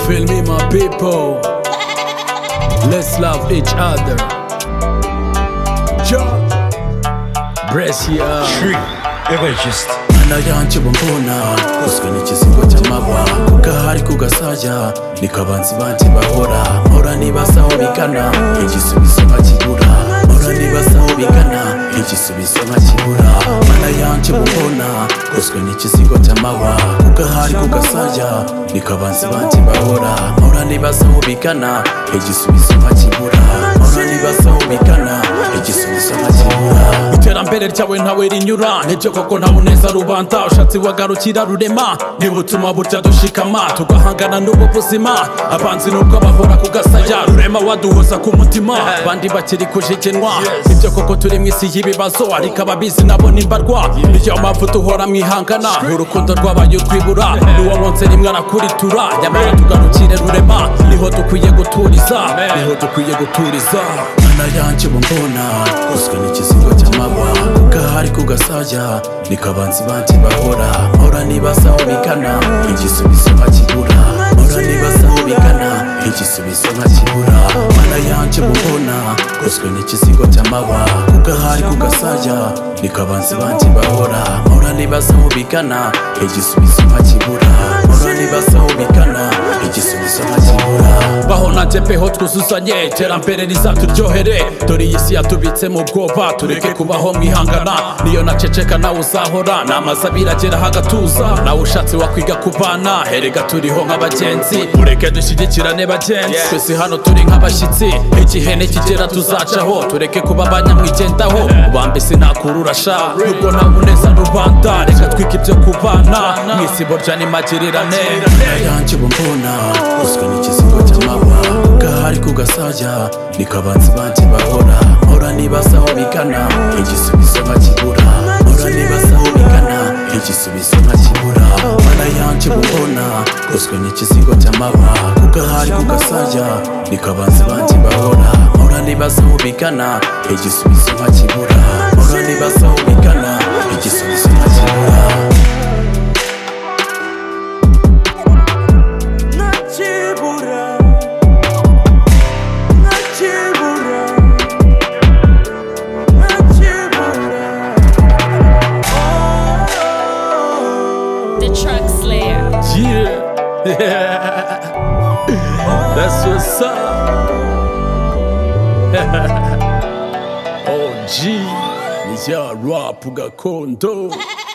Feel me, my people. Let's love each other. Yo. Brescia. Everest. narayankiwe mbona koswe n'ikizingo cy'amabwa kugahari kugasajya niko abanzi banjye bahora mpora nibaza aho bigana igisubizo nkakibura mpora nibaza aho bigana igisubizo nkakibura narayankiwe mbona koswe n'ikizingo cy'amabwa kugahari kugasajya niko abanzi banjye bahora mpora nibaza aho bigana igisubizo nkakibura mpora nibaza aho bigana igisubizo nkakibura iterambere ryawe ntawe rinyura nibyo koko nta muneza rubanda ushatse wagarukira rurema niba utuma burya dushikama tugahangana n'ubu buzima abanzi nubwo bahora ku gasaya rurema waduhoza ku mutima abandi bakiri kujikenwa nibyo koko turi mu isi y'ibibazo ariko ababizi nabo nimbarwa niyo mpamvu duhora mwihangana urukundo rwabaye urwibura n'uwamwonse rimwe arakuritura nyamara tugarukire rurema niho dukwiye guturiza niho dukwiye guturiza narayankiwe mbona koswe n'ikizingo cy'amabwa gahari kugasajya niko abanzi banjye bahora mpora nibaza aho bigana igisubizo nkakibura mpora nibaza aho bigana igisubizo nkakibura narayankiwe mbona koswe n'ikizingo cy'amabwa gahari kugasajya niko abanzi banjye bahora mpora nibaza aho bigana igisubizo nkakibura mpora nibaza aho bigana igisubizo nkakibura baho nanjye peho twuzuzanye iterambere rizaturyohere dore iyi si yatubitse mu bwoba tureke kubaho mwihangana niyo naceceka nawe uzahora namaze abirageraho agatuza nawe ushatse wakwiga kubana herega turiho nk'abagenzi mureke dushyigikirane bagenzi twese hano turi nk'abashyitsi igihe nikigera tuzacaho tureke kuba abanyamwigendaho ubambe sinakurura sha nubwo nta muneza rubanda reka twike ibyo kubana mu isi burya ni magirirane yanjye ubu mbona uzwi n'ikizingo cy'amabwa gahari kugasajya niko abanzi banjye bahora mpora nibaza aho bigana igisubizo nkakibura mpora nibaza aho bigana igisubizo nkakibura mana yanjye ubu mbona uzwi n'ikizingo cy'amabwa gahari kugasajya niko abanzi banjye bahora mpora nibaza aho bigana igisubizo nkakibura mpora nibaza aho bigana igisubizo nkakibura Nakibura Nakibura Nakibura The Truck Slayer. Yeah. yeah. That's what's up. OG. Ni rya rap gakondo.